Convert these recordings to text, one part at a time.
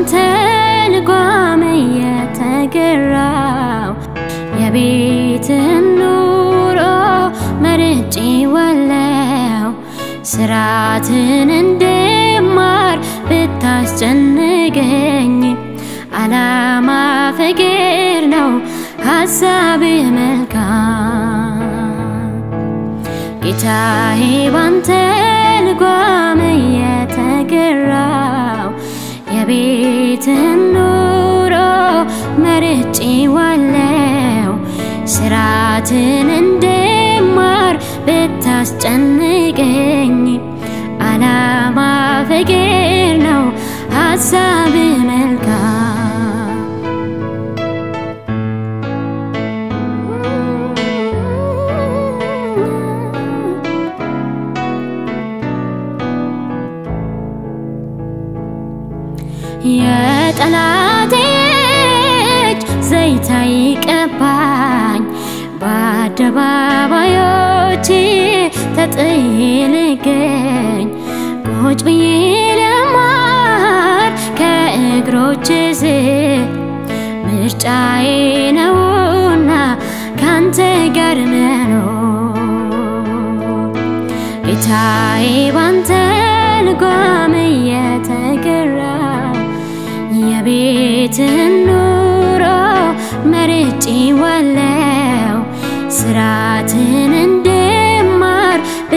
ባንተ ልጓም የተገራው የቤትን ኑሮ መርጬ ዋለው ስራትን እንድማር ብታስጨንቀኝ አላማ ፍቅር ነው ሀሳብ መልካም ጌታዬ ባንተ ልጓም የተገራው የቤትን ኑሮ መርጬ ዋለው ስራትን እንድማር ብታስጨንቀኝ አላማ ፍቅር ነው ሀሳብ መልካም የጠላቴ እጅ ዘይት አይቀባኝ በአደባባዮች ተጥዬ ልገኝ ቁጭ ብዬ ልማር ከእግሮች ስር ምርጫዬ ነውና ካንተ ጋር መኖር ጌታዬ ባንተ ልጓም የተገራ የቤትን ኑሮ መርጬ ዋለው ስራትን እንድማር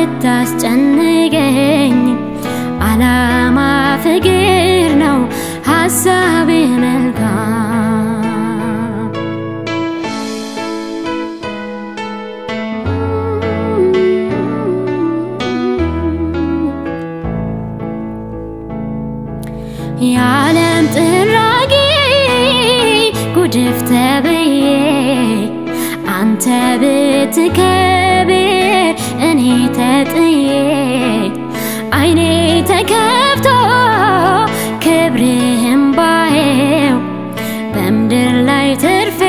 ብታስጨንቀኝ አላማ ፍቅር ነው ሀሳብ መልካም የዓለም ጥራጊ ጉድፍ ተብዬ አንተ ብትከብር እኔ ተጥዬ አይኔ ተከፍቶ ክብርህም ባየው በምድር ላይ ትርፌ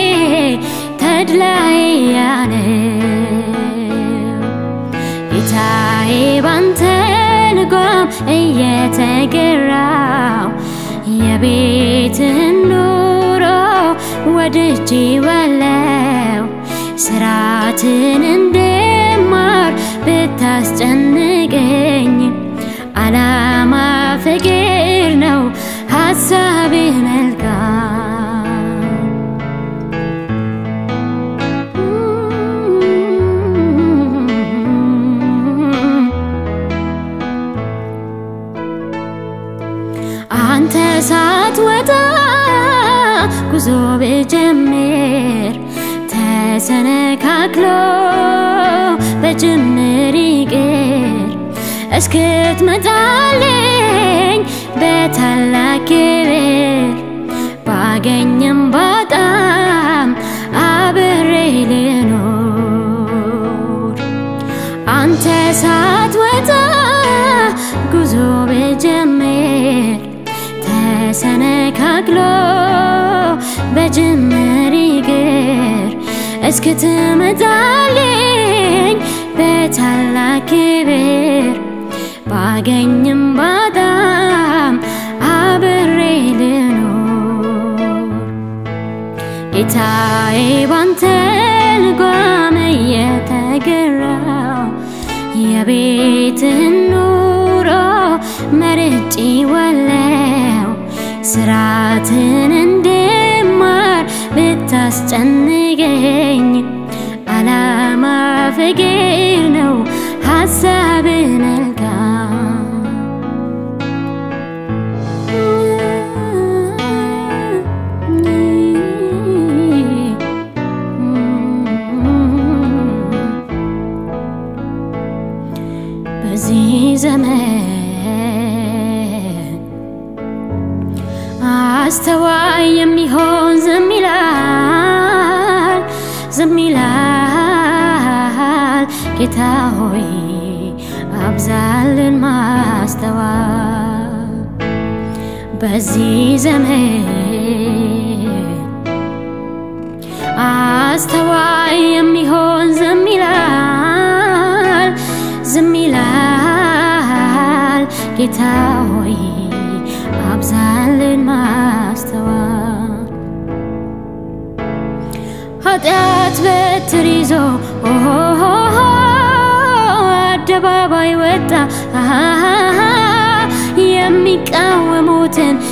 ተድላይ ያለው ጌታዬ ባንተ ልጓም እየተገራው የቤትን ኑሮ ወድጄ ዋለው ስራትን እንድማር ብታስጨንቀኝ አላማ ፍቅር ነው ሀሳብ መልካም አንተ ሳትወጣ ጉዞ ብጀምር ተሰነካክሎ በጅምር ይቅር እስክትመጣልኝ በታላቅ ክብር ባገኝም ባጣም አብሬ ልኖር አንተ ሳትወጣ ጉዞ ብጀምር ተሰነካክሎ በጅምር ይቅር እስክትመጣልኝ በታላቅ ክብር ባገኝም ባጣም አብሬ ልኖር ጌታዬ ባንተ ልጓም የተገራው የቤትን ኑሮ መርጬ ዋለው ስራትን እንድማር ብታስጨንቀኝ አላማ ፍቅር ነው ሀሳብ መልካም በዚህ ዘመን አስተዋይ የሚሆን ዝም ይላል ዝም ይላል ጌታ ሆይ አብዛልን ማስተዋል በዚህ ዘመን አስተዋይ የሚሆን ዝም ይላል ዝም ይላል ጌታ ሆይ አብዛልን ኃጢአት በትር ይዞ አደባባይ ወጣ የሚቃወሙትን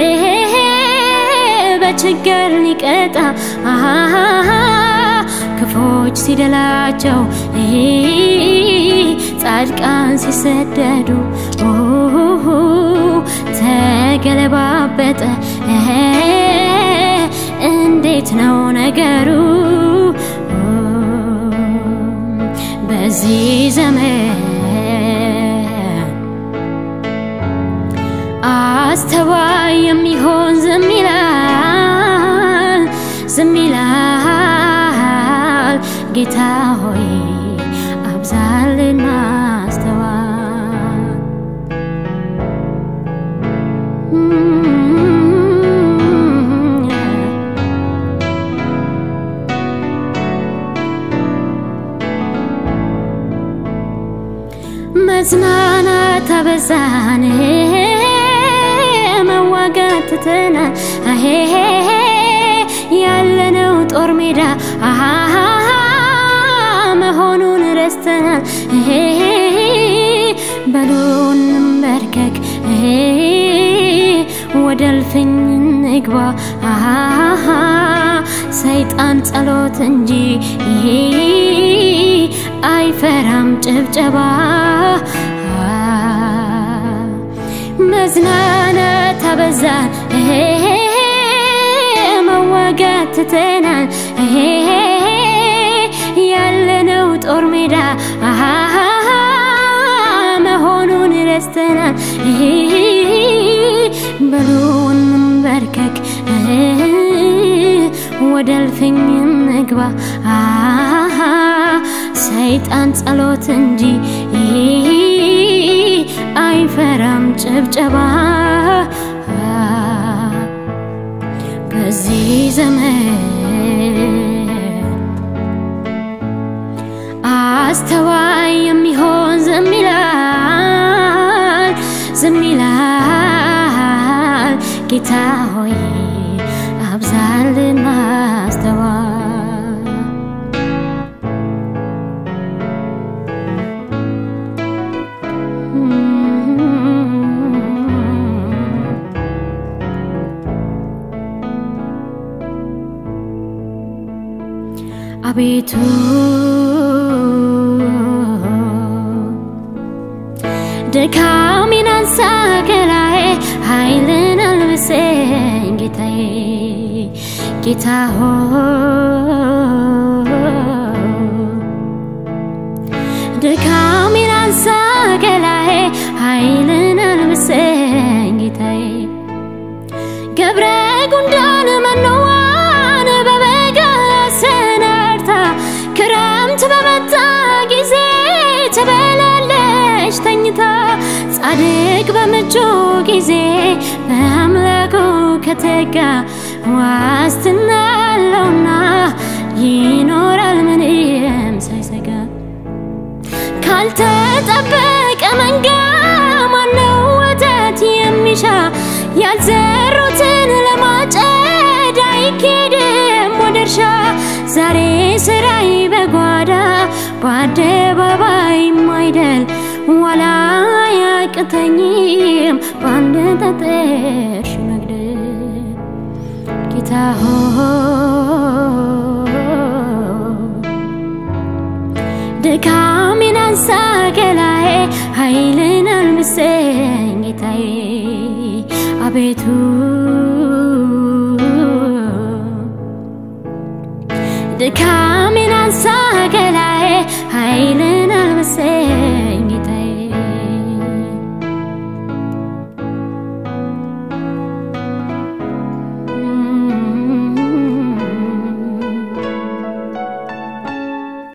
በችግር ሊቀጣ ክፎች ሲደላቸው ጻድቃን ሲሰደዱ ተገለባበጠ እንዴት ነው ነገሩ በዚህ ዘመን አስተዋይ የሚሆን ዝም ይላል ዝም ይላል ጌታ ሆይ አብዛልን ማስተዋል መጽናናት አበዛን መዋጋት ትተናል ያለነው ጦር ሜዳ መሆኑን ረስተናል በሉን በርከክ ወደ እልፍኝ ንግባ ሰይጣን ጸሎት እንጂ አይፈራም ጭብጨባ መዝናናት አበዛን መዋጋት ትተናል ያለነው ጦር ሜዳ መሆኑን ረስተናል በሉን በርከክ ወደ እልፍኝ ንግባ ሰይጣን ጸሎት እንጂ አይፈራም ጭብጨባ በዚህ ዘመን አስተዋይ የሚሆን ዝም ይላል ዝም ይላል ጌታ ሆይ አብዛልን ማስተዋል አቤቱ ድካሜን አንሳ ከላዬ ኃይልን አልብሰኝ ጌታዬ ጌታ ድካሜን አንሳ ከላዬ ኃይልን አልብሰኝ ጌታዬ ገብረ ጉንዳን መኖዋን በበጋ ሰናርታ ክረምት በመጣ ጊዜ ትበላለች ተኝታ ጻድቅ በምቹ ጊዜ በአምላኩ ከተጋ ዋስትና አለውና ይኖራል ምንም ሳይሰጋ ካልተጠበቀ መንጋ ማነው ወተት የሚሻ ያልዘሩትን ለማጨድ አይኬድም ወደ እርሻ ዛሬ ስራይ በጓዳ በአደባባይ ማይደል ዋላ ያቅተኝም በአንድ ጠጠርሽ መግደል ጌታ ድካሜን አንሳ ከላዬ ኃይልን አልብሰኝ ጌታዬ አቤቱ ድካሜን አንሳ ከላዬ ኃይልን አልብሰኝ